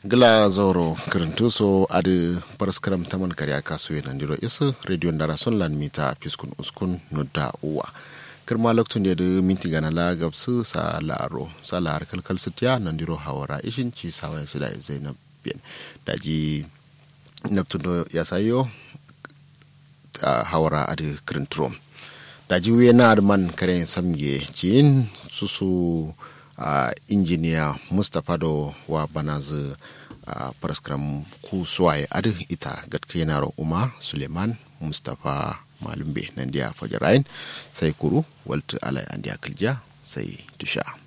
gila zoro kirintu so adi paraskaram taman karya kasu yana ndiro isa radio ndara son lan mita piskun uskun nudda uwa kirma loktun da minti gana la gabsu sa laro sa lahar kalkal sitiya nan diro hawara ishin ci sawa su da zainab biyan daji neptun do ya sayo hawara adi kirintro daji wiye na man kare samge cin susu uh, injiniya mustapha do wa banazu uh, paraskram ku suwaye adu ita gatka yanaro uma suleiman mustapha malumbe nan dia fajarain sai kuru waltu alai andiya kilja sai tusha